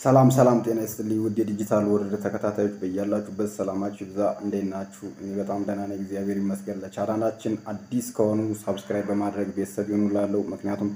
ሰላም ሰላም፣ ጤና ይስጥልኝ ውድ የዲጂታል ወርልድ ተከታታዮች በያላችሁበት ሰላማችሁ ይብዛ። እንዴት ናችሁ? እኔ በጣም ደህና ነኝ፣ እግዚአብሔር ይመስገን። ለቻናላችን አዲስ ከሆኑ ሳብስክራይብ በማድረግ ቤተሰብ ይሁኑ ላለው ምክንያቱም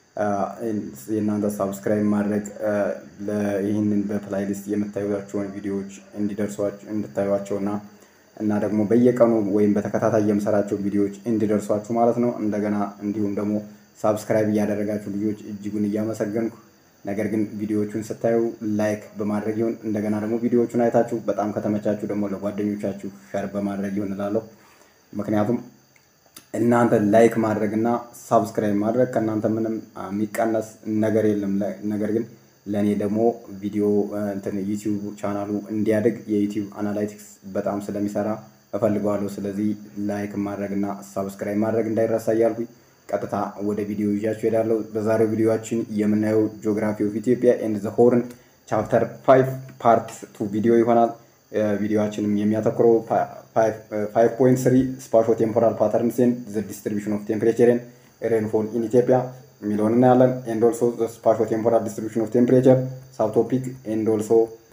የእናንተ ሳብስክራይብ ማድረግ ይህንን በፕላይሊስት የምታዩቸውን ቪዲዮዎች እንዲደርሷችሁ እንድታዩቸው እና እና ደግሞ በየቀኑ ወይም በተከታታይ የምሰራቸው ቪዲዮዎች እንዲደርሷችሁ ማለት ነው። እንደገና እንዲሁም ደግሞ ሳብስክራይብ እያደረጋችሁ ልጆች እጅጉን እያመሰገንኩ ነገር ግን ቪዲዮዎቹን ስታዩ ላይክ በማድረግ ይሁን። እንደገና ደግሞ ቪዲዮዎቹን አይታችሁ በጣም ከተመቻችሁ ደግሞ ለጓደኞቻችሁ ሸር በማድረግ ይሁን እላለሁ። ምክንያቱም እናንተ ላይክ ማድረግ እና ሳብስክራይብ ማድረግ ከእናንተ ምንም የሚቀነስ ነገር የለም። ነገር ግን ለእኔ ደግሞ ቪዲዮ እንትን ዩቲዩብ ቻናሉ እንዲያድግ የዩቲዩብ አናላይቲክስ በጣም ስለሚሰራ እፈልገዋለሁ። ስለዚህ ላይክ ማድረግ እና ሳብስክራይብ ማድረግ እንዳይረሳ እያልኩኝ ቀጥታ ወደ ቪዲዮ ይዣችሁ ሄዳለሁ። በዛሬው ቪዲዮችን የምናየው ጂኦግራፊ ኦፍ ኢትዮጵያ ኤንድ ዘ ሆርን ቻፕተር ፋይቭ ፓርት ቱ ቪዲዮ ይሆናል። ቪዲዮችንም የሚያተኩረው ፋይቭ ፖይንት ስሪ ስፓሾ ቴምፖራል ፓተርንስ ኤንድ ዘ ዲስትሪቢሽን ኦፍ ቴምፕሬቸር ኤንድ ሬንፎል ኢን ኢትዮጵያ የሚለውን እናያለን። ኤንድ ኦልሶ ስፓሾ ቴምፖራል ዲስትሪቢሽን ኦፍ ቴምፕሬቸር ሳብቶፒክ ኤንድ ኦልሶ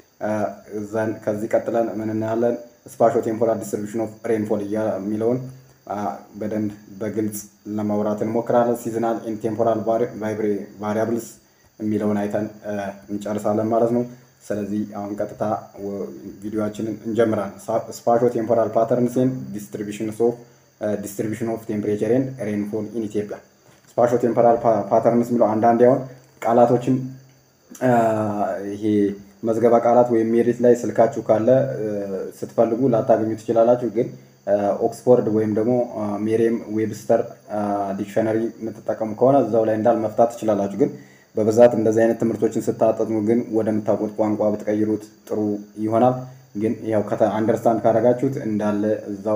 ዘን ከዚህ ቀጥለን ምን እናያለን? ስፓሾ ቴምፖራል ዲስትሪቢሽን ኦፍ ሬንፎል የሚለውን በደንብ በግልጽ ለማውራት እንሞክራለን። ሲዝናል ኢን ቴምፖራል ቫሪያብልስ የሚለውን አይተን እንጨርሳለን ማለት ነው። ስለዚህ አሁን ቀጥታ ቪዲዮችንን እንጀምራለን። ስፓሾ ቴምፖራል ፓተርንስ ኤንድ ዲስትሪቢሽን ኦፍ ቴምፕሬቸር ኤንድ ሬንፎል ኢን ኢትዮጵያ። ስፓሾ ቴምፖራል ፓተርንስ የሚለው አንዳንድ ያሁን ቃላቶችን ይሄ መዝገባ ቃላት ወይም ሜሪት ላይ ስልካችሁ ካለ ስትፈልጉ ላታገኙ ትችላላችሁ ግን ኦክስፎርድ ወይም ደግሞ ሜሪየም ዌብስተር ዲክሽነሪ የምትጠቀሙ ከሆነ እዛው ላይ እንዳል መፍታት ትችላላችሁ። ግን በብዛት እንደዚህ አይነት ትምህርቶችን ስታጠኑ ግን ወደምታውቁት ቋንቋ ብትቀይሩት ጥሩ ይሆናል። ግን ያው አንደርስታንድ ካደረጋችሁት እንዳለ እዛው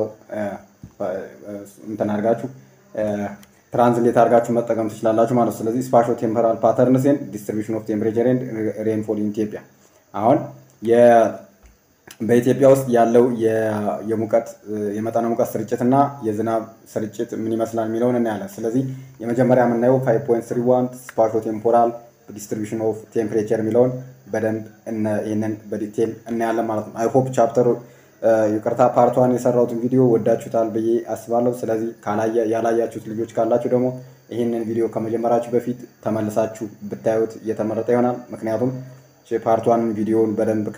እንትን አድርጋችሁ ትራንስሌት አድርጋችሁ መጠቀም ትችላላችሁ ማለት ነው። ስለዚህ ስፓሾ ቴምፐራል ፓተርንስ ኤንድ ዲስትሪቢሽን ኦፍ ቴምፕሬቸር ኤንድ ሬንፎል ኢን ኢትዮጵያ አሁን በኢትዮጵያ ውስጥ ያለው የሙቀት የመጠነ ሙቀት ስርጭት እና የዝናብ ስርጭት ምን ይመስላል የሚለውን እናያለን። ስለዚህ የመጀመሪያ የምናየው ፋይቭ ፖይንት ስሪ ዋን ስፓሾ ቴምፖራል ዲስትሪቢሽን ኦፍ ቴምፕሬቸር የሚለውን በደንብ ይህንን በዲቴል እናያለን ማለት ነው። አይሆፕ ቻፕተሩ ይቅርታ ፓርቷን የሰራሁትን ቪዲዮ ወዳችሁታል ብዬ አስባለሁ። ስለዚህ ያላያችሁት ልጆች ካላችሁ ደግሞ ይህንን ቪዲዮ ከመጀመራችሁ በፊት ተመልሳችሁ ብታዩት እየተመረጠ ይሆናል። ምክንያቱም ፓርቷንም ቪዲዮውን በደንብ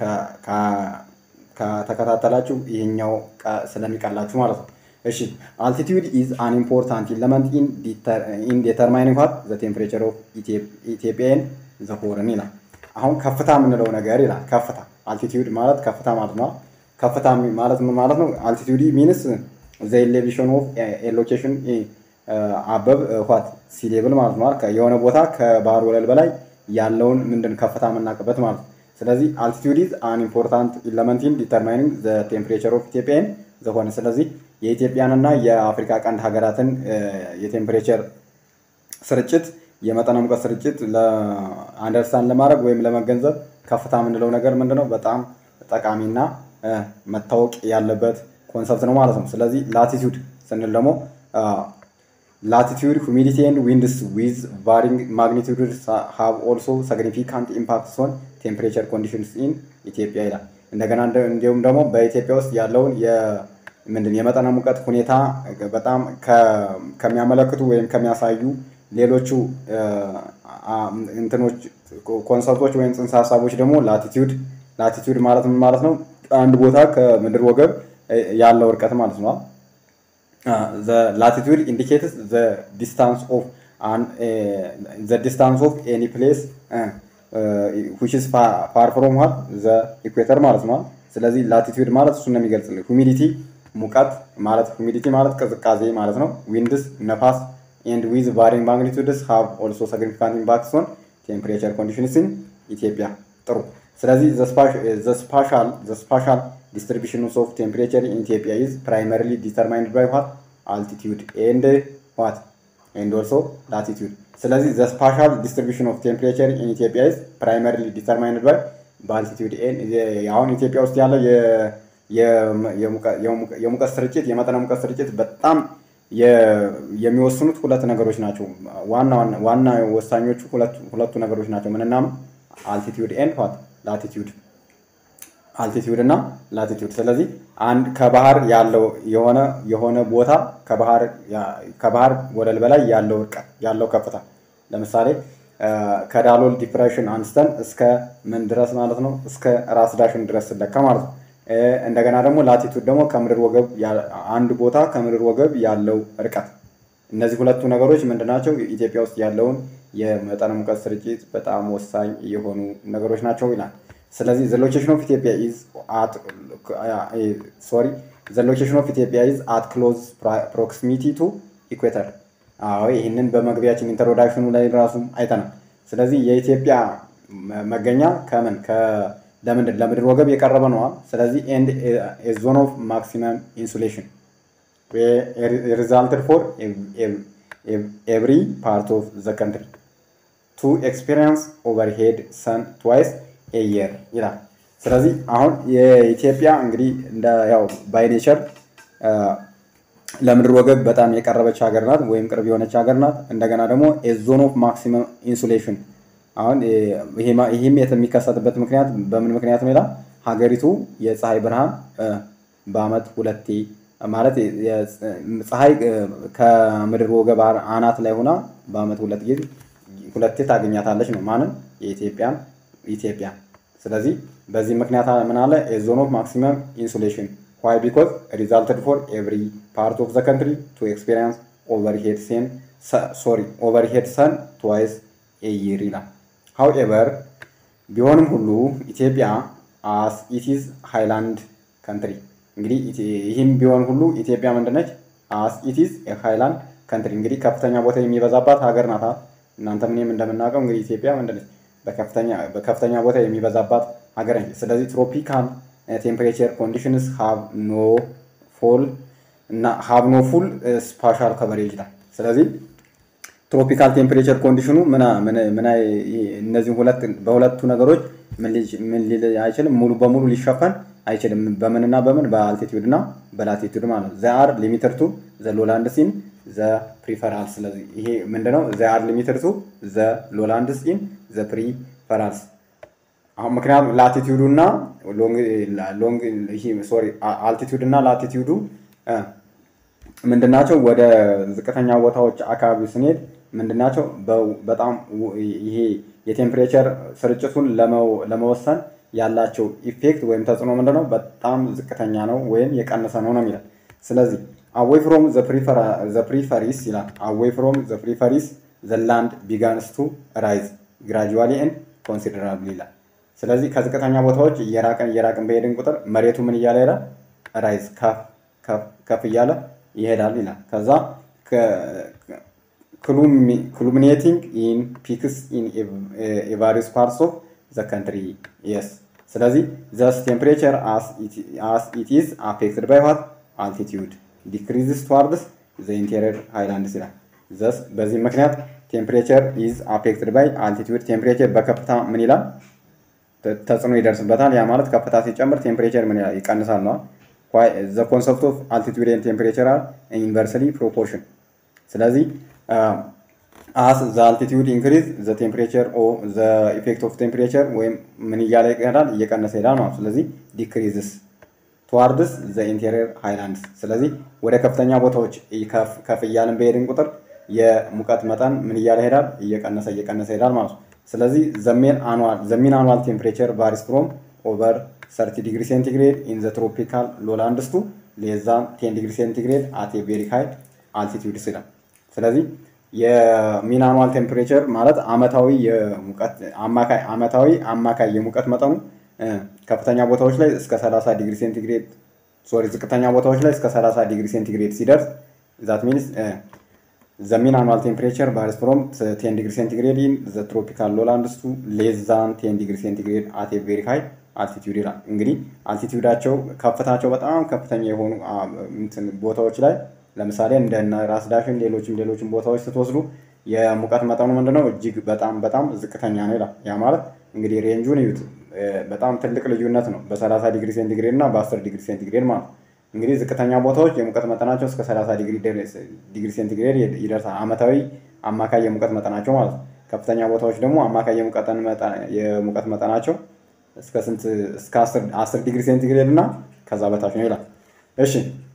ከተከታተላችሁ ይሄኛው ስለሚቀላችሁ ማለት ነው። እሺ አልቲቲዩድ ኢዝ አን ኢምፖርታንት ኢለመንት ኢን ዴተርማይኒንግ ዋት ዘ ቴምፕሬቸር ኦፍ ኢትዮጵያን ዘ ሆርን ይላል። አሁን ከፍታ የምንለው ነገር ይላል። ከፍታ አልቲቲዩድ ማለት ከፍታ ማለት ነው። ከፍታ ማለት ምን ማለት ነው? አልቲቲዩድ ሚንስ ዘ ኤሌቬሽን ኦፍ ሎኬሽን አበብ ዋት ሲ ሌቭል ማለት ነው። የሆነ ቦታ ከባህር ወለል በላይ ያለውን ምንድን ከፍታ የምናውቅበት ማለት ነው። ስለዚህ አልቲቲዩድ ኢዝ አን ኢምፖርታንት ኢለመንት ኢን ዲተርማይኒንግ ዘ ቴምፕሬቸር ኦፍ ኢትዮጵያን ዘሆነ። ስለዚህ የኢትዮጵያንና የአፍሪካ ቀንድ ሀገራትን የቴምፕሬቸር ስርጭት የመጠነ ሙቀት ስርጭት አንደርስታንድ ለማድረግ ወይም ለመገንዘብ ከፍታ የምንለው ነገር ምንድነው በጣም ጠቃሚና መታወቅ ያለበት ኮንሰፕት ነው ማለት ነው። ስለዚህ ላቲቲዩድ ስንል ደግሞ ላቲቲዩድ ሁሚዲቲ ኤንድ ዊንድስ ዊዝ ቫሪንግ ማግኒቱድስ ሃቭ ኦልሶ ሲግኒፊካንት ኢምፓክትስ ኦን ቴምፕሬቸር ኮንዲሽንስ ኢን ኢትዮጵያ ይላል። እንደገና እንዲሁም ደግሞ በኢትዮጵያ ውስጥ ያለውን ምንድን የመጠነ ሙቀት ሁኔታ በጣም ከሚያመለክቱ ወይም ከሚያሳዩ ሌሎቹ እንትኖች ኮንሰፕቶች ወይም ጽንሰ ሀሳቦች ደግሞ ላቲቲዩድ ላቲቲዩድ ማለት ምን ማለት ነው? አንድ ቦታ ከምድር ወገብ ያለው እርቀት ማለት ነው። ላቲቲዩድ ኢንዲኬትስ ዘ ዲስታንስ ኦፍ ዘ ዲስታንስ ኦፍ ኤኒ ፕሌስ ዊች ኢዝ ፋር ፍሮም ዋት ዘ ኢኩዌተር ማለት ነው። ስለዚህ ላቲቲዩድ ማለት እሱን ነው የሚገልጽልን። ሁሚዲቲ ሙቀት ማለት ሁሚዲቲ ማለት ቅዝቃዜ ማለት ነው። ዊንድስ ነፋስ ኤንድ ዊዝ ቫሪንግ ማግኒቱድስ ሃቭ ኦልሶ ሲግኒፊካንት ኢምፓክትስ ኦን ቴምፕሬቸር ኮንዲሽንስ ኢን ኢትዮጵያ። ጥሩ ስለዚህ ዘ ስፓሻል ዲስትሪቢሽን ኦፍ ቴምፕሬቸር ኢን ኢትዮጵያ ኢዝ ፕራይመሪሊ ዲተርማይንድ ባይ ዋት አልቲቲዩድ ኤንድ ዋት ኤንድ ኦልሶ ላቲቲዩድ። ስለዚህ ዘ ስፓሻል ዲስትሪቢሽን ኦፍ ቴምፕሬቸር ኢን ኢትዮጵያ ኢዝ ፕራይመሪሊ ዲተርማይንድ ባይ በአልቲቲዩድ አሁን ኢትዮጵያ ውስጥ ያለው የሙቀት ስርጭት የመጠነ ሙቀት ስርጭት በጣም የሚወስኑት ሁለት ነገሮች ናቸው። ዋና ዋና ወሳኞቹ ሁለቱ ነገሮች ናቸው። ምንና አልቲቲዩድ ኤንድ ዋት ላቲቲዩድ አልቲቲዩድ እና ላቲቲዩድ። ስለዚህ አንድ ከባህር ያለው የሆነ የሆነ ቦታ ከባህር ከባህር ወለል በላይ ያለው እርቀት ያለው ከፍታ ለምሳሌ ከዳሎል ዲፕሬሽን አንስተን እስከ ምን ድረስ ማለት ነው? እስከ ራስ ዳሽን ድረስ ስለካ ማለት ነው። እንደገና ደግሞ ላቲቱድ ደግሞ ከምድር ወገብ አንድ ቦታ ከምድር ወገብ ያለው ርቀት። እነዚህ ሁለቱ ነገሮች ምንድናቸው? ኢትዮጵያ ውስጥ ያለውን የመጠነ ሙቀት ስርጭት በጣም ወሳኝ የሆኑ ነገሮች ናቸው ይላል። ስለዚህ ዘ ሎኬሽን ኦፍ ኢትዮጵያ ኢዝ አት ሶሪ ዘ ሎኬሽን ኦፍ ኢትዮጵያ ኢዝ አት ክሎዝ ፕሮክሲሚቲ ቱ ኢኩዌተር። አዎ ይህንን በመግቢያችን ኢንትሮዳክሽኑ ላይ ራሱ አይተናል። ስለዚህ የኢትዮጵያ መገኛ ከምን ለምንድን ለምድር ወገብ የቀረበ ነዋ። ስለዚህ ኤንድ ዞን ኦፍ ማክሲመም ኢንሱሌሽን ሪዛልትድ ፎር ኤቭሪ ፓርት ኦፍ ዘ ከንትሪ ቱ ኤክስፔሪንስ ኦቨርሄድ ሰን ትዋይስ ኤየር ይላል። ስለዚህ አሁን የኢትዮጵያ እንግዲህ እንደ ያው ባይ ኔቸር ለምድር ወገብ በጣም የቀረበች ሀገር ናት፣ ወይም ቅርብ የሆነች ሀገር ናት። እንደገና ደግሞ ዞን ኦፍ ማክሲመም ኢንሱሌሽን አሁን ይህም የሚከሰትበት ምክንያት በምን ምክንያት ነው ይላል። ሀገሪቱ የፀሐይ ብርሃን በአመት ሁለቴ ማለት ፀሐይ ከምድር ወገብ አናት ላይ ሆና በአመት ሁለት ጊዜ ሁለቴ ታገኛታለች ነው ማንም የኢትዮጵያን ኢትዮጵያ። ስለዚህ በዚህ ምክንያት ምን አለ ዞን ኦፍ ማክሲመም ኢንሱሌሽን ዋይ ቢኮዝ ሪዛልትድ ፎር ኤቭሪ ፓርት ኦፍ ዘ ከንትሪ ቱ ኤክስፔሪንስ ኦቨርሄድ ሴን ሶሪ ኦቨርሄድ ሰን ትዋይስ ኤ ይር ይላል። ሃውኤቨር ቢሆንም ሁሉ ኢትዮጵያ አስ ኢቲዝ ሃይላንድ ከንትሪ እንግዲህ ይህም ቢሆን ሁሉ ኢትዮጵያ ምንድነች? አስ ኢቲዝ ሃይላንድ ከንትሪ እንግዲህ ከፍተኛ ቦታ የሚበዛባት ሀገር ናት። እናንተ ምንም እንደምናውቀው እንግዲህ ኢትዮጵያ ምንድነች? በከፍተኛ ቦታ የሚበዛባት ሀገር ነች። ስለዚህ ትሮፒካል ቴምፕሬቸር ኮንዲሽንስ ሃቭ ኖ ፎል እና ሃቭ ኖ ፉል ስፓሻል ከቨሬጅ ይላል። ስለዚህ ትሮፒካል ቴምፕሬቸር ኮንዲሽኑ ምን እነዚህ ሁለት በሁለቱ ነገሮች ምን ሊል አይችልም፣ ሙሉ በሙሉ ሊሸፈን አይችልም። በምንና በምን በአልቲቲዩድ እና በላቲቱድ ማለት ነው። ዘ አር ሊሚትድ ቱ ዘ ሎላንድ ሲን ዘ ፕሪፈራልስ። ስለዚህ ይሄ ምንድነው? ዘ አር ሊሚትድ ቱ ዘ ሎላንድ ሲን ዘ ፕሪፈራልስ። አሁን ምክንያቱም ላቲቲዩዱ እና ሎንግ ሶሪ አልቲቲዩድ እና ላቲቲዩዱ ምንድናቸው? ወደ ዝቅተኛ ቦታዎች አካባቢ ስንሄድ ምንድናቸው? በጣም ይሄ የቴምፕሬቸር ስርጭቱን ለመወሰን ያላቸው ኢፌክት ወይም ተጽዕኖ ምንድነው? በጣም ዝቅተኛ ነው ወይም የቀነሰ ነው ነው የሚለው። ስለዚህ አዌይ ፍሮም ዘ ፕሪፈሪስ ይላል። አዌይ ፍሮም ዘ ፕሪፈሪስ ዘ ላንድ ቢጋንስ ቱ ራይዝ ግራጁዋሊ ኤንድ ኮንሲደራብል ይላል። ስለዚህ ከዝቅተኛ ቦታዎች እየራቅን እየራቅን በሄድን ቁጥር መሬቱ ምን እያለ ይሄዳል? ራይዝ ከፍ እያለ ይሄዳል ይላል። ከዛ ክሉሚኔቲንግ ኢን ፒክስ ኢን ኤቫሪስ ፓርትስ ኦፍ ዘ ከንትሪ የስ ስለዚህ ዘስ ቴምፕሬቸር አስ ኢት ኢዝ አፌክትድ ባይ ዋት አልቲቲዩድ ዲክሪዝስ ትዋርድስ ዘ ኢንቴሪየር ሃይላንድስ ይላል። ዘስ በዚህ ምክንያት ቴምፕሬቸር ኢዝ አፌክትድ ባይ አልቲቲዩድ ቴምፕሬቸር በከፍታ ምን ይላል ተጽዕኖ ይደርስበታል። ያ ማለት ከፍታ ሲጨምር ቴምፕሬቸር ምን ይላል ይቀንሳል ነው። ዘ ኮንሰፕት ኦፍ አልቲቲዩድ ኤንድ ቴምፕሬቸር አር ኢንቨርስሊ ፕሮፖርሽን ስለዚህ አስ ዘ አልቲቲዩድ ኢንክሪዝ ዘ ቴምፕሬቸር ኦ ዘ ኢፌክት ኦፍ ቴምፕሬቸር ወይም ምን እያለ ይሄዳል እየቀነሰ ይሄዳል ማለት ስለዚህ ዲክሪዝስ ትዋርድስ ዘ ኢንቴሪየር ሃይላንድስ ስለዚህ ወደ ከፍተኛ ቦታዎች ከፍ እያልን በሄድን ቁጥር የሙቀት መጠን ምን እያለ ይሄዳል እየቀነሰ እየቀነሰ ይሄዳል ማለት ነው። ስለዚህ ዘሜን አኑዋል ዘሚን አኑዋል ቴምፕሬቸር ቫሪስ ፍሮም ኦቨር 30 ዲግሪ ሴንቲግሬድ ኢን ዘ ትሮፒካል ሎላንድስ ቱ ሌስ ዛን 10 ዲግሪ ሴንቲግሬድ አት ኤ ቬሪ ሃይ አልቲቲዩድስ ይላል። ስለዚህ የሚን አኑዋል ቴምፕሬቸር ማለት አመታዊ የሙቀት አማካይ አመታዊ አማካይ የሙቀት መጠኑ ከፍተኛ ቦታዎች ላይ እስከ 30 ዲግሪ ሴንቲግሬድ ሶሪ ዝቅተኛ ቦታዎች ላይ እስከ 30 ዲግሪ ሴንቲግሬድ ሲደርስ ዛት ሚንስ ዘ ሚን አኑዋል ቴምፕሬቸር ቫሪስ ፍሮም 10 ዲግሪ ሴንቲግሬድ ኢን ዘ ትሮፒካል ሎላንድስ ቱ ሌስ ዛን 10 ዲግሪ ሴንቲግሬድ አት ኤ ቬሪ ሃይ አልቲቲዩድ ይላል። እንግዲህ አልቲቲዩዳቸው ከፍታቸው በጣም ከፍተኛ የሆኑ ቦታዎች ላይ ለምሳሌ እንደነ ራስ ዳሽን ሌሎችም ሌሎችም ቦታዎች ስትወስዱ የሙቀት መጠኑ ምንድነው እጅግ በጣም በጣም ዝቅተኛ ነው ይላል። ያ ማለት እንግዲህ ሬንጁን እዩት፣ በጣም ትልቅ ልዩነት ነው በ30 ዲግሪ ሴንቲግሬድ እና በ10 ዲግሪ ሴንቲግሬድ ማለት ነው። እንግዲህ ዝቅተኛ ቦታዎች የሙቀት መጠናቸው እስከ 30 ዲግሪ ሴንቲግሬድ ይደርሳል። አመታዊ አማካይ የሙቀት መጠናቸው ማለት ነው። ከፍተኛ ቦታዎች ደግሞ አማካይ የሙቀት መጠናቸው እስከ ስንት እስከ 10 ዲግሪ ሴንቲግሬድ እና ከዛ በታች ነው ይላል። እሺ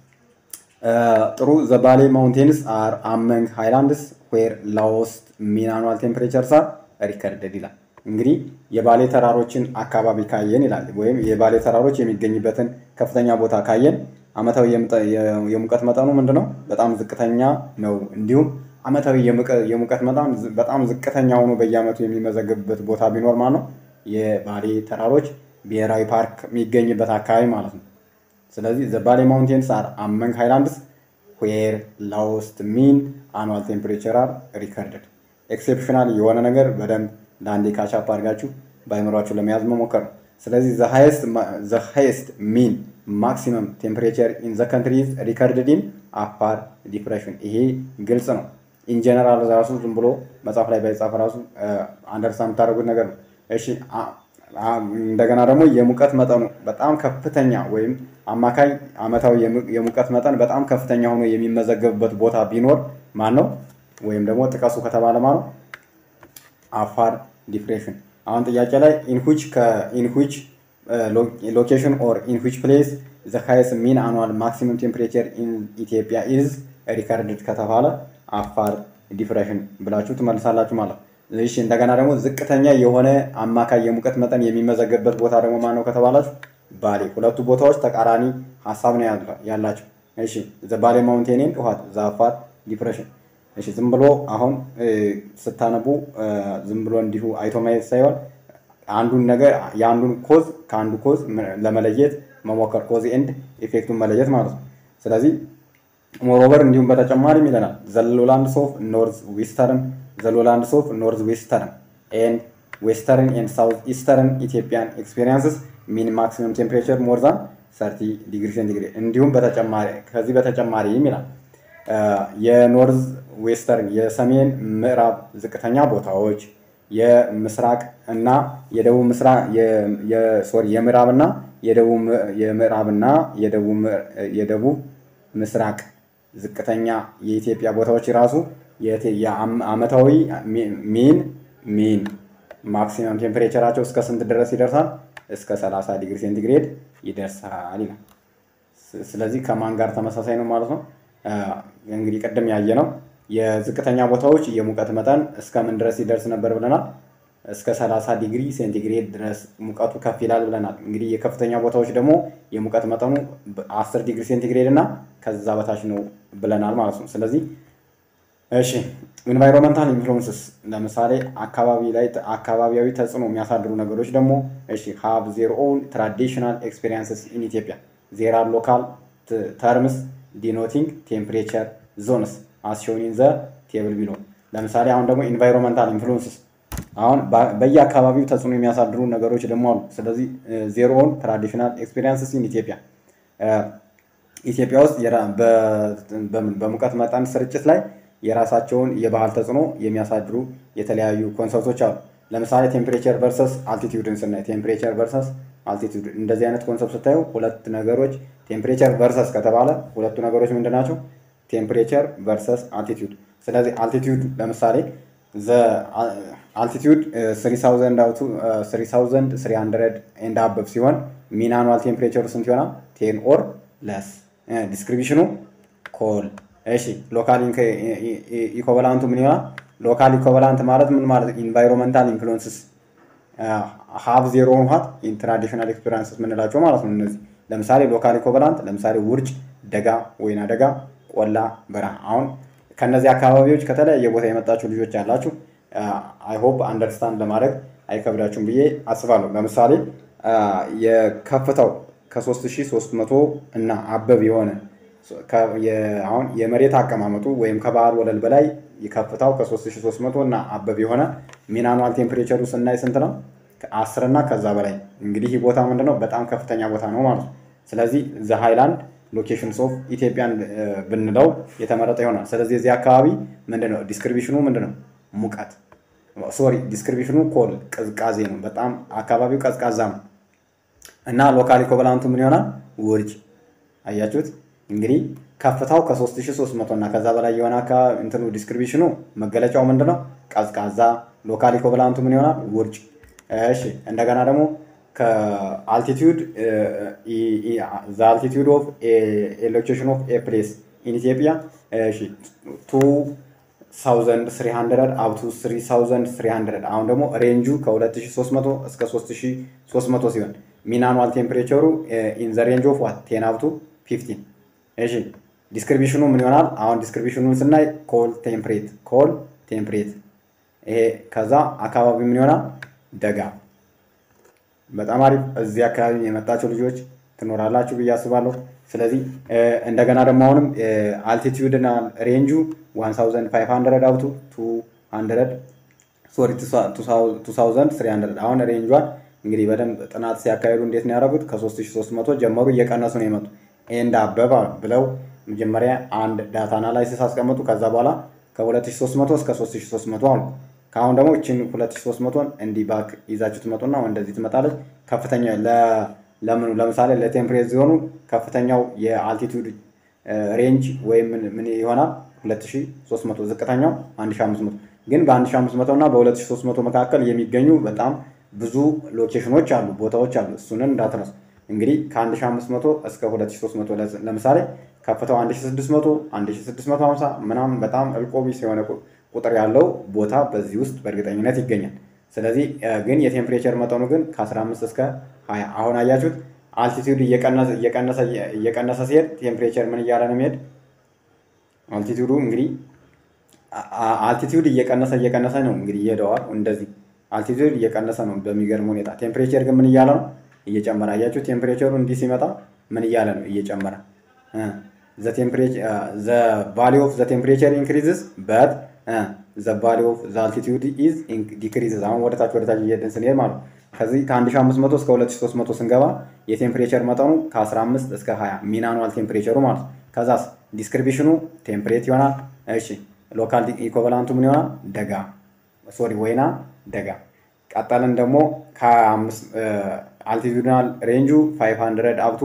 ጥሩ ዘ ባሌ ማውንቴንስ አር አመንግ ሃይላንድስ ዌር ላውስት ሚን አኑዋል ቴምፕሬቸርስ አር ሪከርደድ ይላል። እንግዲህ የባሌ ተራሮችን አካባቢ ካየን ይላል ወይም የባሌ ተራሮች የሚገኝበትን ከፍተኛ ቦታ ካየን አመታዊ የሙቀት መጠኑ ምንድን ነው? በጣም ዝቅተኛ ነው። እንዲሁም አመታዊ የሙቀት መጠን በጣም ዝቅተኛ ሆኖ በየአመቱ የሚመዘገብበት ቦታ ቢኖር ማለት ነው የባሌ ተራሮች ብሔራዊ ፓርክ የሚገኝበት አካባቢ ማለት ነው። ስለዚህ ዘ ባሌ ማውንቴንስ አር አመንግ ሃይላንድስ ዌር ላውስት ሚን አኑዋል ቴምፕሬቸር አር ሪከርድድ። ኤክሴፕሽናል የሆነ ነገር በደንብ ለአንዴ ካቻፕ አድርጋችሁ በአይምሯችሁ ለመያዝ መሞከር ነው። ስለዚህ ዘ ሃይስት ሚን ማክሲመም ቴምፕሬቸር ኢን ዘ ካንትሪ ኢዝ ሪከርድድ ኢን አፋር ዲፕሬሽን። ይሄ ግልጽ ነው። ኢንጀነራል ራሱ ዝም ብሎ መጽሐፍ ላይ ባይጻፍ ራሱ አንደርስታንድ የምታደርጉት ነገር ነው። እሺ እንደገና ደግሞ የሙቀት መጠኑ በጣም ከፍተኛ ወይም አማካይ አመታዊ የሙቀት መጠን በጣም ከፍተኛ ሆኖ የሚመዘገብበት ቦታ ቢኖር ማን ነው? ወይም ደግሞ ጥቀሱ ከተባለ ማን ነው? አፋር ዲፕሬሽን። አሁን ጥያቄ ላይ ኢንሁች ከኢንሁች ሎኬሽን ኦር ኢንሁች ፕሌስ ዘ ሃይስት ሚን አኑዋል ማክሲመም ቴምፕሬቸር ኢን ኢትዮጵያ ኢዝ ሪከርድድ ከተባለ አፋር ዲፕሬሽን ብላችሁ ትመልሳላችሁ ማለት ነው። እሺ እንደገና ደግሞ ዝቅተኛ የሆነ አማካይ የሙቀት መጠን የሚመዘገብበት ቦታ ደግሞ ማን ነው ከተባላችሁ ባሌ። ሁለቱ ቦታዎች ተቃራኒ ሀሳብ ነው ያላቸው። እሺ ዘ ባሌ ማውንቴንን ውሃት ዘ አፋር ዲፕሬሽን። እሺ ዝም ብሎ አሁን ስታነቡ ዝም ብሎ እንዲሁ አይቶ ማየት ሳይሆን አንዱን ነገር የአንዱን ኮዝ ከአንዱ ኮዝ ለመለየት መሞከር ኮዝ ኤንድ ኢፌክቱን መለየት ማለት ነው። ስለዚህ ሞሮቨር እንዲሁም በተጨማሪም ይለናል ዘሎላንድስ ኦፍ ኖርዝ ዌስተርን ዘሎላንድስ ኦፍ ኖርዝ ዌስተርን ኤንድ ዌስተርን ኤንድ ሳውዝ ኢስተርን ኢትዮጵያን ኤክስፔሪንስስ ሚን ማክሲመም ቴምፕሬቸር ሞር ዛን ሰርቲ ዲግሪ ሴንቲግሬድ እንዲሁም በተጨማሪ ከዚህ በተጨማሪም ይላል የኖርዝ ዌስተርን የሰሜን ምዕራብ ዝቅተኛ ቦታዎች የምስራቅ እና የደቡብ ምስራቅ ሶሪ የምዕራብና የደቡብ የምዕራብና የደቡብ ምስራቅ ዝቅተኛ የኢትዮጵያ ቦታዎች ራሱ የአመታዊ ሚን ሚን ማክሲመም ቴምፕሬቸራቸው እስከ ስንት ድረስ ይደርሳል? እስከ 30 ዲግሪ ሴንቲግሬድ ይደርሳል ይላል። ስለዚህ ከማን ጋር ተመሳሳይ ነው ማለት ነው? እንግዲህ ቅድም ያየ ነው የዝቅተኛ ቦታዎች የሙቀት መጠን እስከምን ድረስ ይደርስ ነበር ብለናል? እስከ 30 ዲግሪ ሴንቲግሬድ ድረስ ሙቀቱ ከፍ ይላል ብለናል። እንግዲህ የከፍተኛ ቦታዎች ደግሞ የሙቀት መጠኑ 10 ዲግሪ ሴንቲግሬድ እና ከዛ በታች ነው ብለናል ማለት ነው። ስለዚህ እሺ ኢንቫይሮንመንታል ኢንፍሉንስስ ለምሳሌ አካባቢ ላይ አካባቢያዊ ተጽዕኖ የሚያሳድሩ ነገሮች ደግሞ እሺ ሃቭ ዜር ኦውን ትራዲሽናል ኤክስፔሪንስስ ኢን ኢትዮጵያ ዜር አር ሎካል ተርምስ ዲኖቲንግ ቴምፕሬቸር ዞንስ አስሾን ኢን ዘ ቴብል ቢሎ። ለምሳሌ አሁን ደግሞ ኢንቫይሮንመንታል ኢንፍሉንስስ አሁን በየአካባቢው ተጽዕኖ የሚያሳድሩ ነገሮች ደግሞ አሉ። ስለዚህ ዜር ኦውን ትራዲሽናል ኤክስፔሪንስስ ኢን ኢትዮጵያ ኢትዮጵያ ውስጥ በሙቀት መጠን ስርጭት ላይ የራሳቸውን የባህል ተጽዕኖ የሚያሳድሩ የተለያዩ ኮንሰፕቶች አሉ። ለምሳሌ ቴምፕሬቸር ቨርሰስ አልቲቲዩድን ስናይ ቴምፕሬቸር ቨርሰስ አልቲቲዩድ እንደዚህ አይነት ኮንሰፕት ስታዩ ሁለት ነገሮች ቴምፕሬቸር ቨርሰስ ከተባለ ሁለቱ ነገሮች ምንድን ናቸው? ቴምፕሬቸር ቨርሰስ አልቲቲዩድ። ስለዚህ አልቲቲዩድ ለምሳሌ አልቲቲዩድ 3300 ኤንድ አበብ ሲሆን ሚን አኑዋል ቴምፕሬቸሩ ስንት ይሆናል? ቴን ኦር ለስ። ዲስክሪቢሽኑ ኮል እሺ ሎካል ኢኮቨላንቱ ምን ይሆናል? ሎካል ኢኮቨላንት ማለት ምን ማለት ኢንቫይሮንመንታል ኢንፍሉንስስ ሀብ ዜሮ ውሃት ትራዲሽናል ኤክስፔሪንስስ የምንላቸው ማለት ነው። እነዚህ ለምሳሌ ሎካል ኢኮቨላንት ለምሳሌ ውርጭ፣ ደጋ፣ ወይና ደጋ፣ ቆላ፣ በረሃ። አሁን ከነዚህ አካባቢዎች ከተለያየ ቦታ የመጣችሁ ልጆች ያላችሁ አይ ሆፕ አንደርስታንድ ለማድረግ አይከብዳችሁም ብዬ አስባለሁ። ለምሳሌ የከፍታው ከ3300 እና አበብ የሆነ አሁን የመሬት አቀማመጡ ወይም ከባህር ወለል በላይ ከፍታው ከ3300 እና አበብ የሆነ ሚን አኑዋል ቴምፕሬቸሩ ስናይ ስንት ነው? አስር እና ከዛ በላይ እንግዲህ ይህ ቦታ ምንድነው? በጣም ከፍተኛ ቦታ ነው ማለት ነው። ስለዚህ ዘ ሃይላንድ ሎኬሽንስ ኦፍ ኢትዮጵያን ብንለው የተመረጠ ይሆናል። ስለዚህ እዚህ አካባቢ ምንድነው ዲስክሪቢሽኑ ምንድነው? ሙቀት ሶሪ ዲስክሪቢሽኑ ኮል ቅዝቃዜ ነው። በጣም አካባቢው ቀዝቃዛ ነው እና ሎካል ኢኮቨላንቱ ምን ይሆናል? ውርጭ። አያችሁት? እንግዲህ ከፍታው ከ3300 እና ከዛ በላይ የሆነ አካባቢ እንትኑ ዲስክሪቢሽኑ መገለጫው ምንድነው? ቀዝቃዛ። ሎካል ኢኮቨላንቱ ምን ይሆናል? ውርጭ። እሺ እንደገና ደግሞ ከአልቲቱድ ዘ አልቲቱድ ኦፍ ሎኬሽን ኦፍ ኤ ፕሌስ ኢን ኢትዮጵያ ቱ ሳውዘንድ ስሪ ሀንድረድ አፕቱ ስሪ ሳውዘንድ ስሪ ሀንድረድ አሁን ደግሞ ሬንጁ ከ2300 እስከ 3300 ሲሆን ሚን አኑዋል ቴምፕሬቸሩ ኢን ዘ ሬንጅ ኦፍ ዋት ቴን አፕቱ ፊፍቲን እሺ ዲስክሪፕሽኑ ምን ይሆናል? አሁን ዲስክሪፕሽኑን ስናይ ኮል ቴምፕሬት ኮል ቴምፕሬት ይሄ ከዛ አካባቢ ምን ይሆናል? ደጋ። በጣም አሪፍ። እዚህ አካባቢ የመጣችሁ ልጆች ትኖራላችሁ ብዬ አስባለሁ። ስለዚህ እንደገና ደግሞ አሁንም አልቲቲዩድ እና ሬንጁ 1500 አብቱ 200 ሶሪ 2300 አሁን ሬንጇን እንግዲህ በደንብ ጥናት ሲያካሂዱ እንዴት ነው ያደረጉት? ከ3300 ጀመሩ እየቀነሱ ነው የመጡ ኤንድ አበባ ብለው መጀመሪያ አንድ ዳታ አናላይሲስ አስቀመጡ። ከዛ በኋላ ከ2300 እስከ 3300 አሉ። ከአሁን ደግሞ እችን 2300ን እንዲህ ባክ ይዛችሁ ትመጡና እንደዚህ ትመጣለች። ከፍተኛ ለምኑ ለምሳሌ ለቴምፕሬት ሲሆኑ ከፍተኛው የአልቲቱድ ሬንጅ ወይም ምን ይሆናል 2300፣ ዝቅተኛው 1500። ግን በ1500 እና በ2300 መካከል የሚገኙ በጣም ብዙ ሎኬሽኖች አሉ፣ ቦታዎች አሉ። እሱንን እንዳትረሱ። እንግዲህ ከ1500 እስከ 2300 ለምሳሌ ከፍታው 1600 1650 ምናምን በጣም እልቆቢስ የሆነ ቁጥር ያለው ቦታ በዚህ ውስጥ በእርግጠኝነት ይገኛል። ስለዚህ ግን የቴምፕሬቸር መጠኑ ግን ከ15 እስከ 20 አሁን አያችሁት። አልቲቲዩድ እየቀነሰ ሲሄድ ቴምፕሬቸር ምን እያለ ነው የሚሄድ? አልቲቲዩዱ እንግዲህ አልቲቲዩድ እየቀነሰ እየቀነሰ ነው እንግዲህ ይሄደዋል። እንደዚህ አልቲቲዩድ እየቀነሰ ነው በሚገርም ሁኔታ። ቴምፕሬቸር ግን ምን እያለ ነው? እየጨመረ አያችሁ። ቴምፕሬቸሩ እንዲህ ሲመጣ ምን እያለ ነው? እየጨመረ ዘ ቫሊ ኦፍ ዘ ቴምፕሬቸር ኢንክሪዝስ በት ዘ ቫሊ ኦፍ ዘ አልቲቲዩድ ኢዝ ዲክሪዝስ። አሁን ወደታች ወደታች እየሄድን ስንሄድ ማለት ነው። ከዚህ ከ1500 እስከ 2300 ስንገባ የቴምፕሬቸር መጠኑ ከ15 እስከ 20 ሚን አኑዋል ቴምፕሬቸሩ ማለት ነው። ከዛስ ዲስክሪፕሽኑ ቴምፕሬት ይሆናል። እሺ ሎካል ኢኮቨላንቱ ምን ይሆናል? ደጋ ሶሪ ወይና ደጋ። ቀጠልን ደግሞ አልቲቱድናል ሬንጁ 500 አፕቱ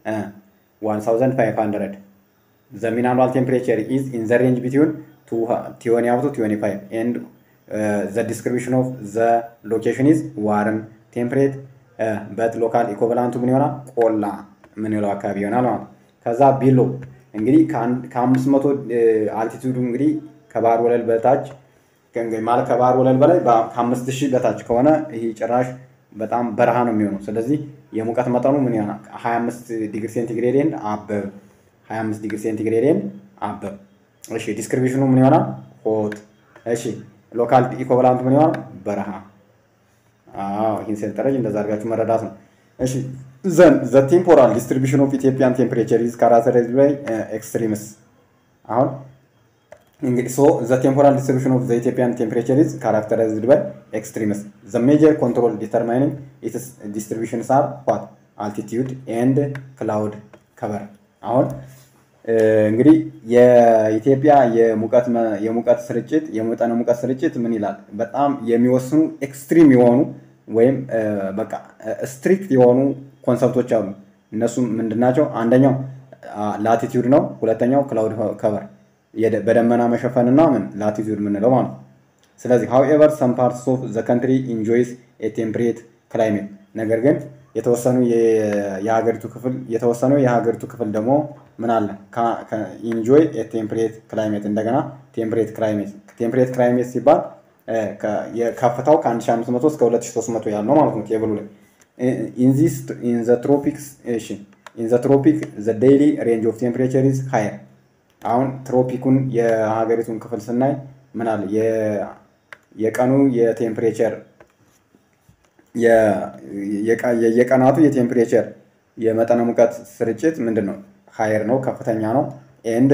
1500 ዘ ሚን አኑዋል ቴምፕሬቸር ኢዝ ኢን ዘ ሬንጅ ቢትዊን ቲዮኒ አፕቱ ቲዮኒ ፋይቭ ኤንድ ዘ ዲስክሪፕሽን ኦፍ ዘ ሎኬሽን ኢዝ ዋርም ቴምፕሬት በት ሎካል ኢኮቨላንቱ ምን ይሆናል? ቆላ ምንለው አካባቢ ይሆናል ማለት ነው። ከዛ ቢሎ እንግዲህ ከአምስት መቶ አልቲቱዱ እንግዲህ ከባህር ወለል በታች ማለት ከባህር ወለል በላይ ከአምስት ሺህ በታች ከሆነ ይህ ጭራሽ በጣም በረሃ ነው የሚሆነው። ስለዚህ የሙቀት መጠኑ ምን ይሆናል? 25 ዲግሪ ሴንቲግሬድ ኤንድ አበብ 25 ዲግሪ ሴንቲግሬድ ኤንድ አበብ። እሺ ዲስክሪፕሽኑ ምን ይሆናል? ሆት። እሺ ሎካል ኢኮቨላንቱ ምን ይሆናል? በረሃ። አዎ ይህን ሰንጠረዥ እንደዛ አድርጋችሁ መረዳት ነው። እሺ ዘን ዘ ቴምፖራል ዲስትሪቢሽን ኦፍ ኢትዮጵያን ቴምፕሬቸር ኢዝ ካራክተራይዝድ ባይ ኤክስትሪምስ። አሁን እንግዲህ ሶ ዘ ቴምፖራል ዲስትሪቢሽን ኦፍ ዘ ኢትዮጵያን ቴምፕሬቸር ኢዝ ካራክተራይዝድ ባይ ኤክስትሪምስ። ዘ ሜጀር ኮንትሮል ዲተርማይኒንግ ኢትስ ዲስትሪቢሽንስ አር ዋት አልቲቲዩድ ኤንድ ክላውድ ከቨር። አሁን እንግዲህ የኢትዮጵያ የሙቀት የሙቀት ስርጭት የመጠነ ሙቀት ስርጭት ምን ይላል? በጣም የሚወስኑ ኤክስትሪም የሆኑ ወይም በቃ ስትሪክት የሆኑ ኮንሰፕቶች አሉ። እነሱም ምንድናቸው? አንደኛው ላቲቲዩድ ነው። ሁለተኛው ክላውድ ከቨር በደመና መሸፈንና ምን ላቲቲዩድ የምንለው ማለት ነው። ስለዚህ ሃውኤቨር ሰም ፓርትስ ኦፍ ዘ ካንትሪ ኢንጆይስ ኤ ቴምፕሬት ክላይሜት፣ ነገር ግን የተወሰኑ የሀገሪቱ ክፍል የተወሰነው የሀገሪቱ ክፍል ደግሞ ምን አለ ኢንጆይ ኤ ቴምፕሬት ክላይሜት። እንደገና ቴምፕሬት ክላይሜት ቴምፕሬት ክላይሜት ሲባል ከፍታው ከ1500 እስከ 2300 ያለው ማለት ነው ቴብሉ ላይ ኢንዚስ ኢን ዘ ትሮፒክስ እሺ ኢን ዘ ትሮፒክ ዘ ዴይሊ ሬንጅ ኦፍ ቴምፕሬቸር ኢዝ ሃየር አሁን ትሮፒኩን የሀገሪቱን ክፍል ስናይ ምን አለ የቀኑ የቴምፕሬቸር የቀናቱ የቴምፕሬቸር የመጠነ ሙቀት ስርጭት ምንድን ነው? ሀየር ነው፣ ከፍተኛ ነው። ኤንድ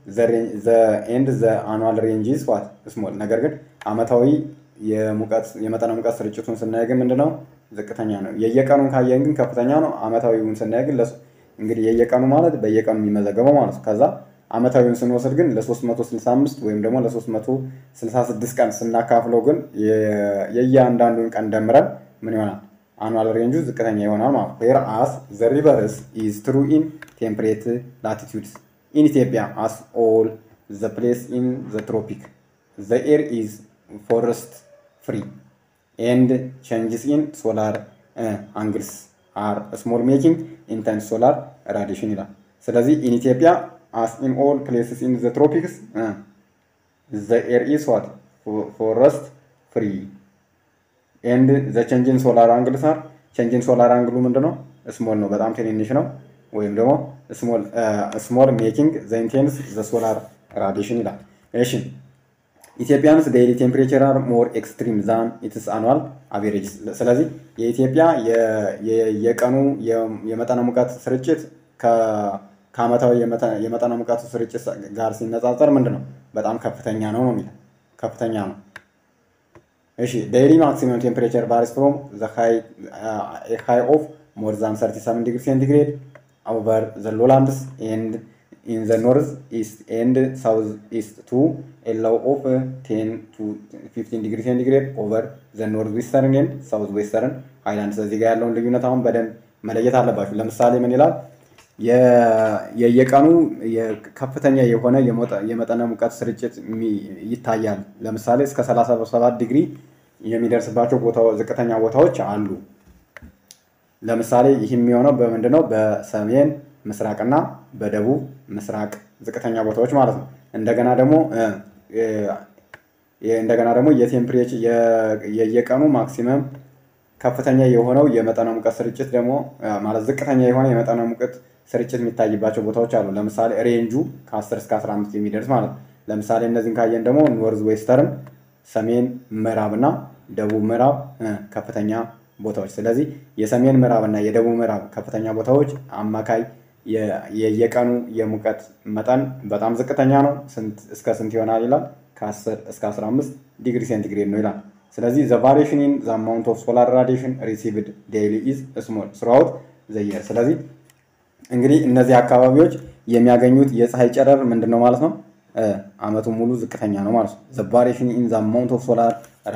ዘ አኑዋል ሬንጅስ ዋት ስሞል። ነገር ግን አመታዊ የመጠነ ሙቀት ስርጭቱን ስናይ ግን ምንድን ነው? ዝቅተኛ ነው። የየቀኑን ካየን ግን ከፍተኛ ነው። አመታዊውን ስናይ ግን እንግዲህ የየቀኑ ማለት በየቀኑ የሚመዘገበው ማለት ነው። ከዛ አመታዊውን ስንወስድ ግን ለ365 ወይም ደግሞ ለ366 ቀን ስናካፍለው ግን የእያንዳንዱን ቀን ደምረን ምን ይሆናል? አኑዋል ሬንጁ ዝቅተኛ ይሆናል ማለት ነው። ዌር አስ ዘ ሪቨርስ ኢዝ ትሩ ኢን ቴምፕሬት ላቲቱድስ ኢን ኢትዮጵያ አስ ኦል ዘ ፕሌስ ኢን ዘ ትሮፒክ ዘ ኤር ኢዝ ፎረስት ፍሪ ኤንድ ቼንጅስ ኢን ሶላር አንግልስ አር ስሞል ሜኪንግ ኢንተንስ ሶላር ራዲሽን ይላል። ስለዚህ ኢን ኢትዮጵያ አስ ኢን ኦል ፕሌስስ ኢን ዘ ትሮፒክስ ዘ ኤር ኢዝ ዋት ፎረስት ፍሪ ኤንድ ዘ ቼንጅን ሶላር አንግልስ አር ቼንጅን ሶላር አንግሉ ምንድን ነው? ስሞል ነው፣ በጣም ትንንሽ ነው። ወይም ደግሞ ስሞል ሜኪንግ ዘ ኢንቴንስ ዘ ሶላር ራዲሽን ይላል። እሺ ኢትዮጵያንስ ዴይሊ ቴምፕሬቸር አር ሞር ኤክስትሪም ዛን ኢትስ አኑዋል አቬሬጅ። ስለዚህ የኢትዮጵያ የቀኑ የመጠነ ሙቀት ስርጭት ከአመታዊ የመጠነ ሙቀቱ ስርጭት ጋር ሲነጻጸር ምንድን ነው በጣም ከፍተኛ ነው ነው የሚለው ከፍተኛ ነው። እሺ ዴይሊ ማክሲመም ቴምፕሬቸር ቫሪስ ፍሮም ሃይ ኦፍ ሞር ዛን 37 ዲግሪ ሴንቲግሬድ ኦቨር ዘ ሎላንድስ ኤንድ ኢን ዘ ኖርዝ ኢስት ኤንድ ሳውዝ ኢስት ቱ ኤ ሎው ኦፍ 10 ቱ 15 ዲግሪ ሴንቲግሬድ ኦቨር ዘ ኖርዝ ዌስተርን ኤንድ ሳውዝ ዌስተርን ሃይላንድስ። እዚህ ጋር ያለውን ልዩነት አሁን በደንብ መለየት አለባችሁ። ለምሳሌ ምን ይላል? የየቀኑ ከፍተኛ የሆነ የመጠነ ሙቀት ስርጭት ይታያል። ለምሳሌ እስከ 37 ዲግሪ የሚደርስባቸው ዝቅተኛ ቦታዎች አሉ። ለምሳሌ ይህ የሚሆነው በምንድነው? በሰሜን ምስራቅና በደቡብ ምስራቅ ዝቅተኛ ቦታዎች ማለት ነው። እንደገና ደግሞ እንደገና ደግሞ የቴምፕሬቸር የየቀኑ ማክሲመም ከፍተኛ የሆነው የመጠነ ሙቀት ስርጭት ደግሞ ማለት ዝቅተኛ የሆነ የመጠነ ሙቀት ስርጭት የሚታይባቸው ቦታዎች አሉ። ለምሳሌ ሬንጁ ከ10 እስከ 15 የሚደርስ ማለት ነው። ለምሳሌ እነዚህን ካየን ደግሞ ኖርዝ ዌስተርን፣ ሰሜን ምዕራብ እና ደቡብ ምዕራብ ከፍተኛ ቦታዎች። ስለዚህ የሰሜን ምዕራብ እና የደቡብ ምዕራብ ከፍተኛ ቦታዎች አማካይ የየቀኑ የሙቀት መጠን በጣም ዝቅተኛ ነው። እስከ ስንት ይሆናል ይላል? ከ10 እስከ 15 ዲግሪ ሴንቲግሬድ ነው ይላል። ስለዚህ ዘ ቫሪሽን ኢን ዘ አማውንት ኦፍ ሶላር ራዲሽን ሪሲቭድ ዴይሊ ኢዝ ስሞል ስራውት ዘየር ስለዚህ እንግዲህ እነዚህ አካባቢዎች የሚያገኙት የፀሐይ ጨረር ምንድን ነው ማለት ነው? አመቱን ሙሉ ዝቅተኛ ነው ማለት ነው። ዘ ቫሪሽን ኢን ዘ አማውንት ኦፍ ሶላር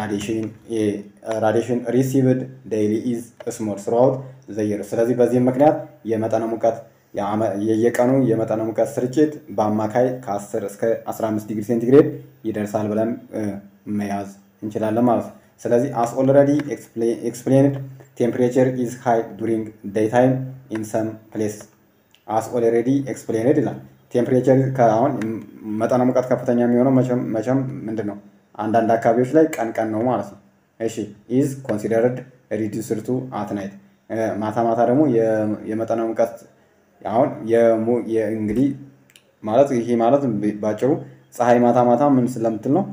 ራዲሽን ሪሲቭድ ዴይሊ ኢዝ ስሞል ስራውት ዘየር። ስለዚህ በዚህም ምክንያት የመጠነ ሙቀት የየቀኑ የመጠነ ሙቀት ስርጭት በአማካይ ከ10 እስከ 15 ዲግሪ ሴንቲግሬድ ይደርሳል ብለን መያዝ እንችላለን ማለት ነው። ስለዚህ አስ ኦልሬዲ ኤክስፕሌንድ ቴምፕሬቸር ኢዝ ሃይ ዱሪንግ ዴይ ታይም ኢን ሰም ፕሌስ አስ ኦልሬዲ ኤክስፕሌንድ ይላል። ቴምፕሬቸር አሁን መጠነ ሙቀት ከፍተኛ የሚሆነው መቼም ምንድን ነው አንዳንድ አካባቢዎች ላይ ቀን ቀን ነው ማለት ነው። እሺ ኢዝ ኮንሲደርድ ሪዲዩስድ ቱ አት ናይት ማታ ማታ ደግሞ የመጠነ ሙቀት አሁን እንግዲህ ማለት ይሄ ማለት ባጭሩ ፀሐይ ማታ ማታ ምን ስለምትል ነው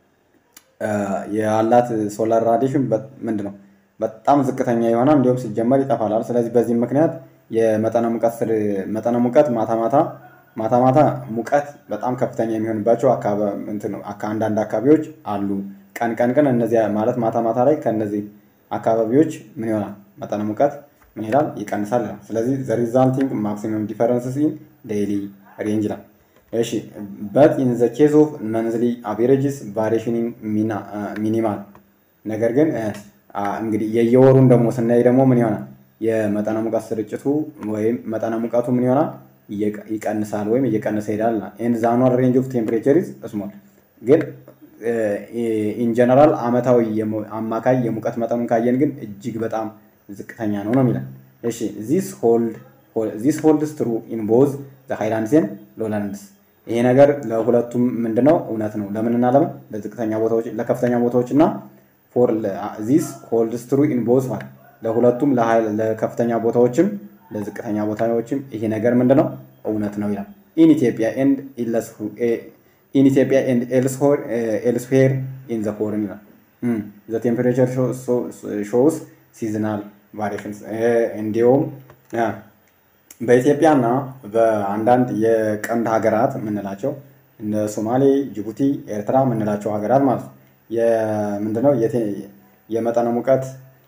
ያላት ሶላር ራዲሽን ምንድን ነው በጣም ዝቅተኛ ይሆናል፣ እንዲሁም ሲጀመር ይጠፋላል። ስለዚህ በዚህም ምክንያት የመጠነ ሙቀት መጠነ ሙቀት ማታ ማታ ማታ ማታ ሙቀት በጣም ከፍተኛ የሚሆንባቸው አንዳንድ አካባቢዎች አሉ። ቀን ቀን ግን እነዚያ ማለት ማታ ማታ ላይ ከእነዚህ አካባቢዎች ምን ይሆናል መጠነ ሙቀት ምን ይላል ይቀንሳል ይላል። ስለዚህ ዘ ሪዛልቲንግ ማክሲመም ዲፈረንስስ ኢን ዴይሊ ሬንጅ ይላል። እሺ በት ኢን ዘ ኬዝ ኦፍ መንዝሊ አቬሬጅስ ቫሪሽን ሚኒማል። ነገር ግን እንግዲህ የየወሩን ደግሞ ስናይ ደግሞ ምን ይሆናል የመጠነ ሙቀት ስርጭቱ ወይም መጠነ ሙቀቱ ምን ይሆናል ይቀንሳል ወይም እየቀነሰ ይሄዳል። ኤንድ ዘ አኑዋል ሬንጅ ኦፍ ቴምፕሬቸር ኢዝ ስሞል። ግን ኢን ጀነራል አመታዊ አማካይ የሙቀት መጠኑን ካየን ግን እጅግ በጣም ዝቅተኛ ነው ነው የሚለን። እሺ ዚስ ሆልድ ዚስ ሆልድስ ትሩ ኢን ቦዝ ዘ ሃይላንድስ ኤንድ ሎላንድስ። ይሄ ነገር ለሁለቱም ምንድነው እውነት ነው። ለምንና ለምን ለዝቅተኛ ቦታዎች ለከፍተኛ ቦታዎች እና ፎር ዚስ ሆልድስ ትሩ ኢን ቦዝ ማለት ለሁለቱም ለከፍተኛ ቦታዎችም ለዝቅተኛ ቦታዎችም ይሄ ነገር ምንድነው እውነት ነው ይላል። ኢን ኢትዮጵያ ኤንድ ኢን ኢትዮጵያ ኤንድ ኤልስዌር ኢን ዘ ፎርን ይላል። ዘ ቴምፐሬቸር ሾውስ ሲዝናል ቫሪሽንስ እንዲሁም በኢትዮጵያና በአንዳንድ የቀንድ ሀገራት የምንላቸው እነ ሶማሌ፣ ጅቡቲ፣ ኤርትራ የምንላቸው ሀገራት ማለት ነው ምንድነው የመጠነ ሙቀት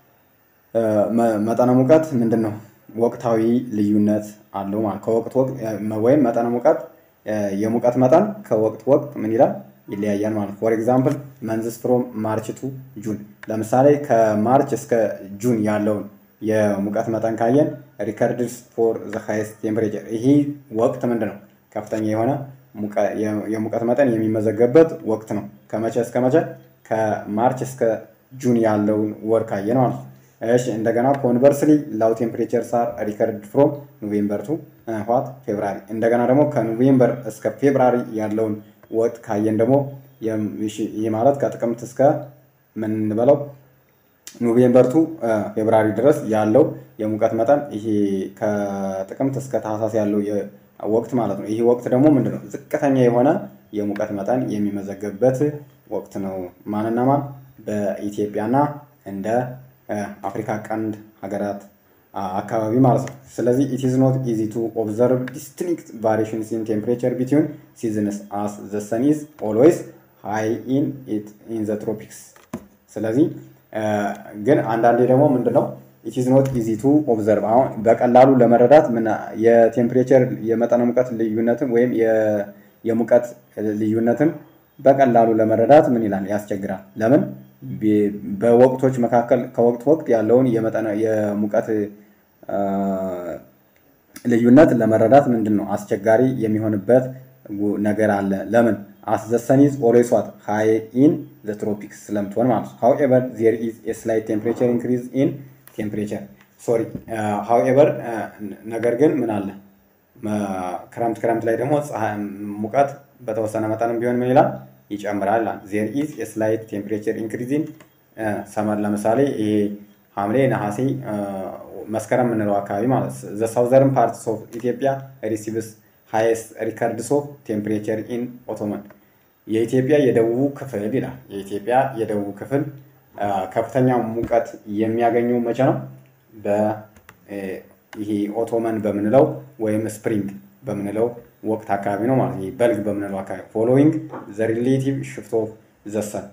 መጠነ ሙቀት ምንድን ነው ወቅታዊ ልዩነት አለው ማለት ከወቅት ወቅት ወይም መጠነ ሙቀት የሙቀት መጠን ከወቅት ወቅት ምን ይላል ይለያያል ማለት ፎር ኤግዛምፕል መንዝስ ፍሮም ማርች ቱ ጁን ለምሳሌ ከማርች እስከ ጁን ያለውን የሙቀት መጠን ካየን ሪከርድስ ፎር ዘ ሃይስት ቴምፕሬቸር ይሄ ወቅት ምንድን ነው ከፍተኛ የሆነ የሙቀት መጠን የሚመዘገብበት ወቅት ነው ከመቼ እስከ መቼ ከማርች እስከ ጁን ያለውን ወር ካየን ማለት ነው እሺ እንደገና ኮንቨርስሊ ላው ቴምፕሬቸር ሳር ሪከርድ ፍሮም ኖቬምበር ቱ ዋት ፌብራሪ። እንደገና ደግሞ ከኖቬምበር እስከ ፌብራሪ ያለውን ወቅት ካየን ደግሞ ይህ ማለት ከጥቅምት እስከ ምን እንበለው ኖቬምበር ቱ ፌብራሪ ድረስ ያለው የሙቀት መጠን ይሄ ከጥቅምት እስከ ታህሳስ ያለው ወቅት ማለት ነው። ይህ ወቅት ደግሞ ምንድን ነው? ዝቅተኛ የሆነ የሙቀት መጠን የሚመዘገብበት ወቅት ነው። ማንና ማን? በኢትዮጵያና እንደ አፍሪካ ቀንድ ሀገራት አካባቢ ማለት ነው። ስለዚህ ኢት ኢዝ ኖት ኢዚ ቱ ኦብዘርቭ ዲስቲንክት ቫሪሽንስ ኢን ቴምፕሬቸር ቢትዊን ሲዝንስ አስ ዘ ሰን ኢዝ ኦልዌይስ ሃይ ኢን ኢን ዘ ትሮፒክስ። ስለዚህ ግን አንዳንዴ ደግሞ ምንድነው ኢት ኢዝ ኖት ኢዚ ቱ ኦብዘርቭ አሁን በቀላሉ ለመረዳት ምን የቴምፕሬቸር የመጠነ ሙቀት ልዩነትን ወይም የሙቀት ልዩነትን በቀላሉ ለመረዳት ምን ይላል ያስቸግራል። ለምን በወቅቶች መካከል ከወቅት ወቅት ያለውን የመጠነ የሙቀት ልዩነት ለመረዳት ምንድን ነው አስቸጋሪ የሚሆንበት ነገር አለ። ለምን አስ ዘ ሰን ኢዝ ኦልዌይስ ዋት ሃይ ኢን ዘ ትሮፒክስ ስለምትሆን ማለት ነው። ሃውኤቨር ዜር ኢዝ ኤ ስላይት ቴምፕሬቸር ኢንክሪዝ ኢን ቴምፕሬቸር ሶሪ ሃውኤቨር ነገር ግን ምን አለ ክረምት ክረምት ላይ ደግሞ ሙቀት በተወሰነ መጠንም ቢሆን ምን ይላል ይጨምራል። ዜር ኢዝ የስላይት ቴምፕሬቸር ኢንክሪዚን ሰመር ለምሳሌ ይሄ ሐምሌ፣ ነሐሴ፣ መስከረም የምንለው አካባቢ ማለት ዘ ሳውዘርን ፓርትስ ኦፍ ኢትዮጵያ ሪሲቭስ ሃይስት ሪከርድስ ኦፍ ቴምፕሬቸር ኢን ኦቶመን የኢትዮጵያ የደቡቡ ክፍል ይላል። የኢትዮጵያ የደቡቡ ክፍል ከፍተኛ ሙቀት የሚያገኘው መቼ ነው? ይሄ ኦቶመን በምንለው ወይም ስፕሪንግ በምንለው ወቅት አካባቢ ነው ማለት ነው። በልግ በምንለው አካባቢ ፎሎዊንግ ዘ ሪሌቲቭ ሽፍት ኦፍ ዘ ሰን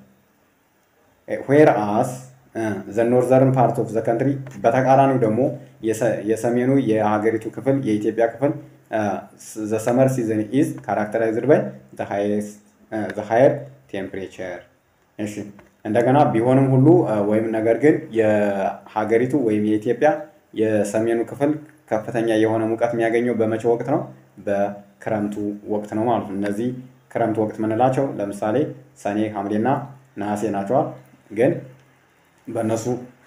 ዌር አስ ዘ ኖርዘርን ፓርት ኦፍ ዘ ከንትሪ በተቃራኒው ደግሞ የሰሜኑ የሀገሪቱ ክፍል የኢትዮጵያ ክፍል ዘ ሰመር ሲዝን ኢዝ ካራክተራይዝድ ባይ ዘ ሃየር ቴምፕሬቸር። እሺ እንደገና ቢሆንም ሁሉ ወይም ነገር ግን የሀገሪቱ ወይም የኢትዮጵያ የሰሜኑ ክፍል ከፍተኛ የሆነ ሙቀት የሚያገኘው በመቼ ወቅት ነው? በክረምቱ ወቅት ነው ማለት ነው። እነዚህ ክረምት ወቅት የምንላቸው ለምሳሌ ሰኔ፣ ሐምሌና ነሐሴ ናቸዋል። ግን በእነሱ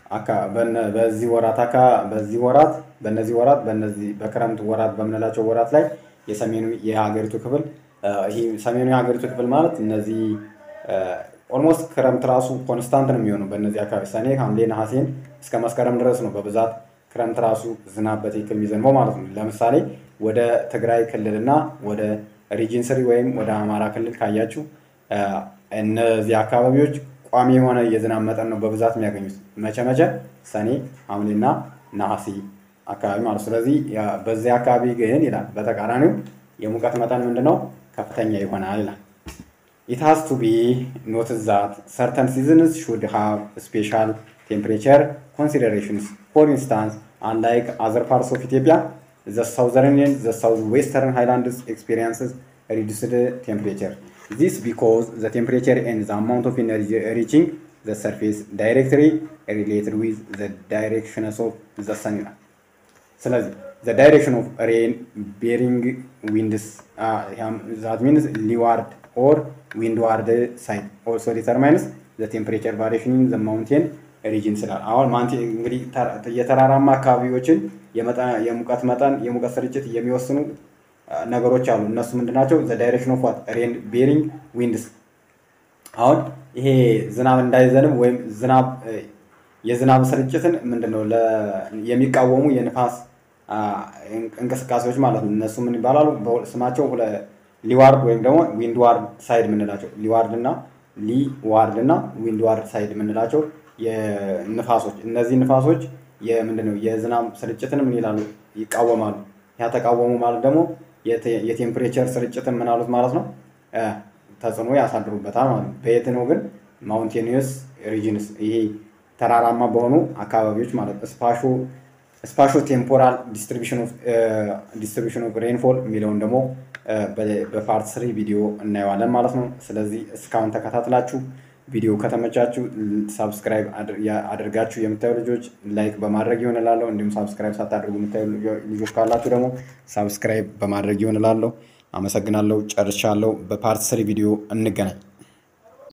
በዚህ ወራት አካ በዚህ ወራት በእነዚህ ወራት በእነዚህ በክረምት ወራት በምንላቸው ወራት ላይ የሰሜኑ የሀገሪቱ ክፍል ይህ ሰሜኑ የሀገሪቱ ክፍል ማለት እነዚህ ኦልሞስት ክረምት ራሱ ኮንስታንት ነው የሚሆነው በእነዚህ አካባቢ ሰኔ፣ ሐምሌ፣ ነሐሴን እስከ መስከረም ድረስ ነው በብዛት ክረምት ራሱ ዝናብ በትክክል የሚዘንበው ማለት ነው። ለምሳሌ ወደ ትግራይ ክልልና ወደ ሪጅን ስሪ ወይም ወደ አማራ ክልል ካያችሁ እነዚህ አካባቢዎች ቋሚ የሆነ የዝናብ መጠን ነው በብዛት የሚያገኙት። መቼ መቼ? ሰኔ፣ ሐምሌና ነሐሴ አካባቢ ማለት ስለዚህ በዚህ አካባቢ ግን ይላል በተቃራኒው የሙቀት መጠን ምንድነው ከፍተኛ ይሆናል ይላል። ኢት ሃዝ ቱ ቢ ኖትስ ዛት ሰርተን ሲዝንስ ሹድ ሃቭ ስፔሻል ቴምፕሬቸር ኮንሲደሬሽንስ ፎር ኢንስታንስ አንላይክ አዘር ፓርትስ ኦፍ ኢትዮጵያ ዘ ሳውዘርን ኤንድ ዘ ሳውዝ ዌስተርን ሃይላንድስ ኤክስፔሪንስስ ሪዱስድ ቴምፕሬቸር ዚስ ቢኮዝ ዘ ቴምፕሬቸር ኤንድ ዘ አማውንት ኦፍ ኢነርጂ ሪቺንግ ዘ ሰርፌስ ዳይሬክትሊ ሪሌትድ ዊዝ ዘ ዳይሬክሽንስ ኦፍ ዘ ሰን ይላል። ስለዚህ ዘ ዳይሬክሽን ኦፍ ሬን ቤሪንግ ዊንድስ ዛት ሚንስ ሊዋርድ ኦር ዊንድዋርድ ሳይድ ኦልሶ ዲተርማይንስ ዘ ቴምፕሬቸር ቫሪሽን ኢን ዘ ማውንቴን ሪጅን ስላል አሁን ማንቲ እንግዲህ የተራራማ አካባቢዎችን የሙቀት መጠን የሙቀት ስርጭት የሚወስኑ ነገሮች አሉ። እነሱ ምንድናቸው? ዘ ዳይሬክሽን ኦፍ ዋት ሬን ቤሪንግ ዊንድስ። አሁን ይሄ ዝናብ እንዳይዘንብ ወይም ዝናብ የዝናብ ስርጭትን ምንድነው የሚቃወሙ የንፋስ እንቅስቃሴዎች ማለት ነው። እነሱ ምን ይባላሉ? ስማቸው ሊዋርድ ወይም ደግሞ ዊንድዋርድ ሳይድ የምንላቸው ሊዋርድ እና ሊዋርድ እና ዊንድዋርድ ሳይድ የምንላቸው የንፋሶች እነዚህ ንፋሶች የምንድነው የዝናብ ስርጭትን ምን ይላሉ ይቃወማሉ። ያ ተቃወሙ ማለት ደግሞ የቴምፕሬቸር ስርጭትን ምን አሉት ማለት ነው ተጽዕኖ ያሳድሩበታል ማለት ነው። በየት ነው ግን ማውንቴኒየስ ሪጅንስ ይሄ ተራራማ በሆኑ አካባቢዎች ማለት ስፓሾ ስፓሾ ቴምፖራል ዲስትሪቢሽን ኦፍ ሬንፎል የሚለውን ደግሞ በፓርት ስሪ ቪዲዮ እናየዋለን ማለት ነው። ስለዚህ እስካሁን ተከታትላችሁ ቪዲዮ ከተመቻችሁ ሳብስክራይብ አድርጋችሁ የምታዩ ልጆች ላይክ በማድረግ ይሆን እላለሁ። እንዲሁም ሳብስክራይብ ሳታደርጉ የምታዩ ልጆች ካላችሁ ደግሞ ሳብስክራይብ በማድረግ ይሆን እላለሁ። አመሰግናለሁ። ጨርሻለሁ። በፓርት ስሪ ቪዲዮ እንገናኝ።